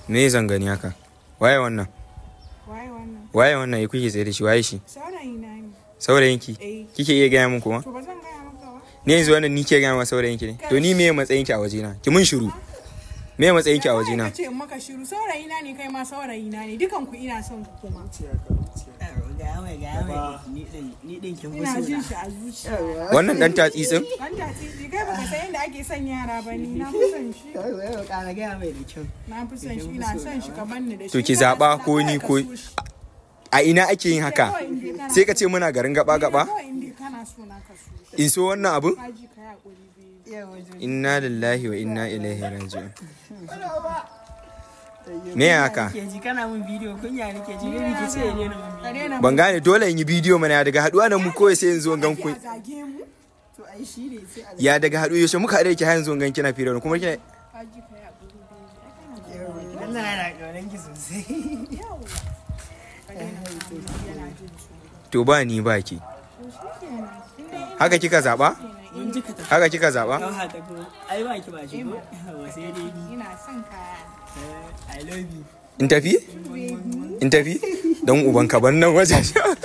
me zan gani haka waye wannan Waye wannan? waye wannan ya kuke tsaye da shi waye shi Saurayi na ne. saurayinki Eh. kike iya gaya min kuma To ba zan gaya maka ba. ni yanzu wannan ni ke gaya ma saurayinki ne to ni me matsayinki a wajena ki mun shiru me matsayinki a wajena Ka ce in maka shiru saurayi na ne kai ma saurayi na ne dukan ku ina son ku kuma. Ga mai ga mai ni din ni din kin Ina jin musu. shi a zuciya. wannan dan tatsitsin Ban titi kai baka san yadda ake son yara ba ni na fi son shi. Ka ga mai da kyau. Na fi son shi ina son shi kamar ni da shi. To ki zaɓa ko ni ko- a ina ake yin haka sai ka ce muna garin gaba gaba Kawai inda kana so na ka so. in so wannan abun Kaji ka yi hakuri biyu. Yawa wajen. inna lillahi wa inna ilaihi raji'un me haka Ke ji kana mun bidiyo kunya nake ji ne ki ce ne na mun Ka bidiyo. daina ban gane dole in yi bidiyo mana daga haduwa da mu kawai sai in zo in gan ku a zage mu. To ai shi ne sai a ya daga haɗu yaushe muka haɗe ki har yanzu in gan kina fira kuma kina Kaji ka yi hakuri biyu. Ai kana da Allah yana kaunan ki sosai. yawa. Ka daina hakuri yana jin tsoro. to ba ni ba ki To shi kenan. Inda ina haka kika zaba Mun ji ka tafi. haka kika zaba Yau hata ko ai ba ki ba shi ko. Wa sai dai ni. ina son kaya. I love you. in tafi in tafi dan uban ka ban nan wajen